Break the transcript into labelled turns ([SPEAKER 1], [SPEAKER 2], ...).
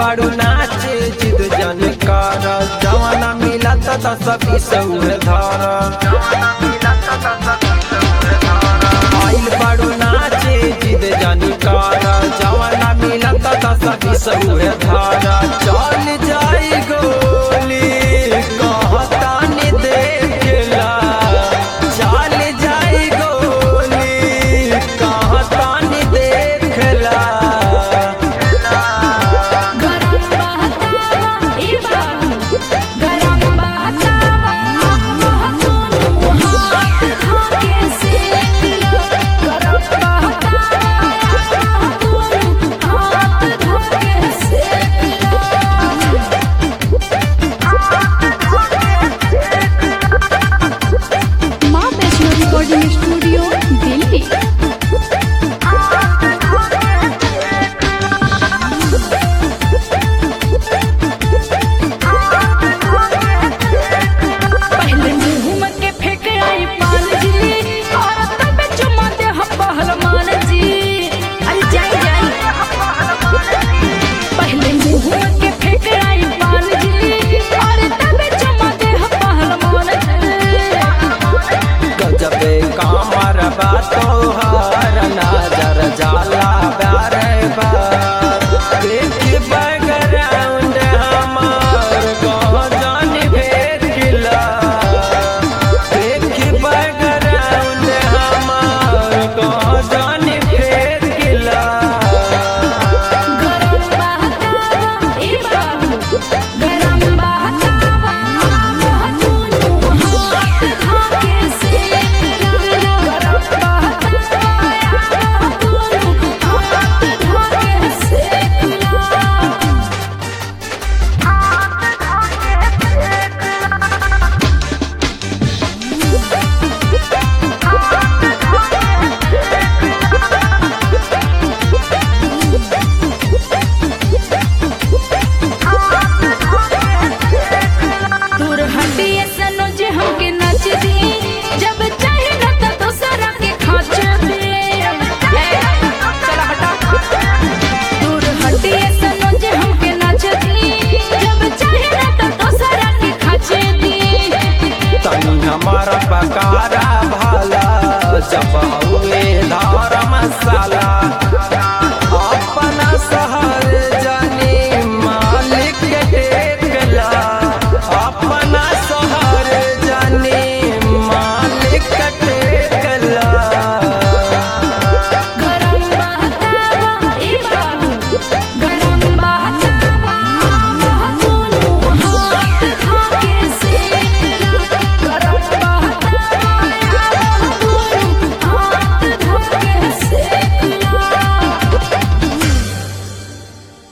[SPEAKER 1] बाड़ू नाचे जिद जन कर जवाना मिला त दस बीस उहे धर आइल बाड़ू नाचे जिद जन कर जवाना मिला त दस बीस उहे धर चल जाई गोली कहतानी देखला चल जाई गोली कहतानी देखला
[SPEAKER 2] गरम बहतावा ए बाबू गरम बहतावा महतून हाथ धाके सेकलो गरम बहतावा महतून हाथ धाके सेकलो माँ वैष्णो रिकॉर्डिंग स्टूडियो दिल्ली पहले मुंह में के फेंक आई पान जी और तब चुमा दे हम पहलवान जी अरे जाई जाई पहले मुंह में के फेंक आई पान जी और तब चुमा दे हम पहलवान जी
[SPEAKER 1] गजबे कामर तोहर नजर जाला बारे बार देख बैकग्राउंड हमार गजन भेद गिला देख बैकग्राउंड हमार गजन भेद गिला
[SPEAKER 2] गरम बहतावा ए बाबू गरम बहतावा महतून हाथ धाके सेकलो गरम बहतावा महतून हाथ धाके सेकलो दूर हटिए सनो जे हमके नच दी जब चाहे न त दोसरा के खाच दे चला हटा दूर हटिए सनो जे हमके नच दी जब चाहे न त दोसरा के खाच दी
[SPEAKER 1] तनी हमारा पकारा भाला जब हुए धार मसाला